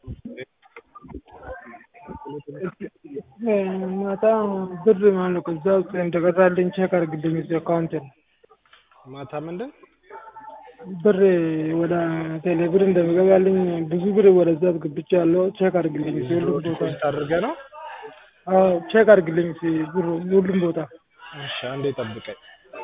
ማታ ብር ማለት ነው ከዛ ውስጥ እንደቀራልኝ ቼክ አድርግልኝ እዚህ አካውንቴን ማታ ምንድን ብር ወደ ቴሌ ብር እንደሚገባልኝ ብዙ ብር ወደዛ አስገብቻለሁ ቼክ አድርግልኝ እዚህ ሁሉም ቦታ ዲፖዚት አድርገህ ነው? አዎ ቼክ አድርግልኝ እዚህ ብሩ ሁሉም ቦታ እሺ አንዴ ጠብቀኝ።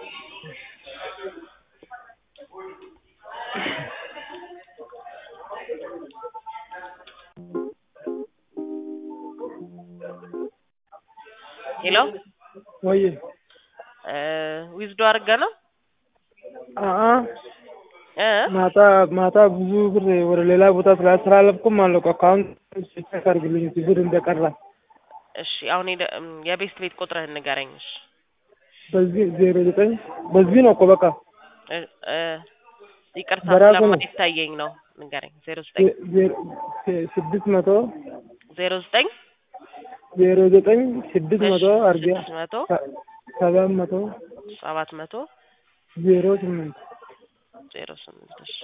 ሄሎ ወይ ዊዝዶ አድርገህ ነው አአ እ ማታ ማታ ብዙ ብር ወደ ሌላ ቦታ ስላስተላለፍኩም ማለት ነው አካውንት ቼክ አድርግልኝ እዚህ ብር እንደቀራ እሺ አሁን ሄደ እም፣ የቤስት ቤት ቁጥርህን ንገረኝ። እሺ በዚህ ዜሮ ዘጠኝ በዚህ ነው እኮ በቃ እ እ ይቅርታ በራሱ ነው። ስለማይታየኝ ነው ንገረኝ። ዜሮ ዘጠኝ ዜ- ዜሮ- ዜ- ስድስት መቶ ዜሮ ዘጠኝ ዜሮ ዘጠኝ ስድስት እሺ፣ መቶ አርጊያ ስድስት መቶ ሰባት መቶ ሰባት መቶ ዜሮ ስምንት ዜሮ ስምንት እሺ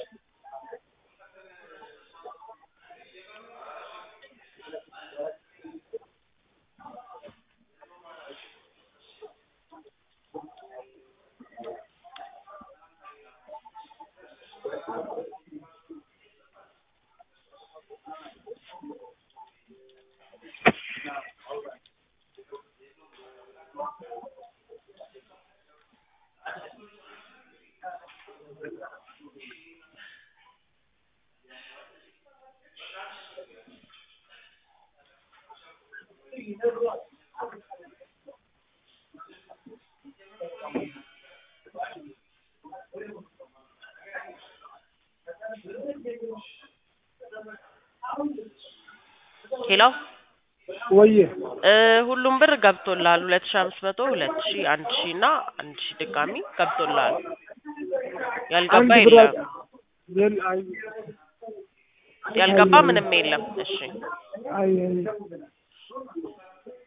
ሄሎ ወየ እ ሁሉም ብር ገብቶልሃል። ሁለት ሺህ አምስት መቶ ሁለት ሺህ አንድ ሺህ እና አንድ ሺህ ድጋሚ ገብቶልሃል። ያልገባ አንድ ብር የለም። የል- አይ ያልገባ ምንም የለም። እሺ አይ አይ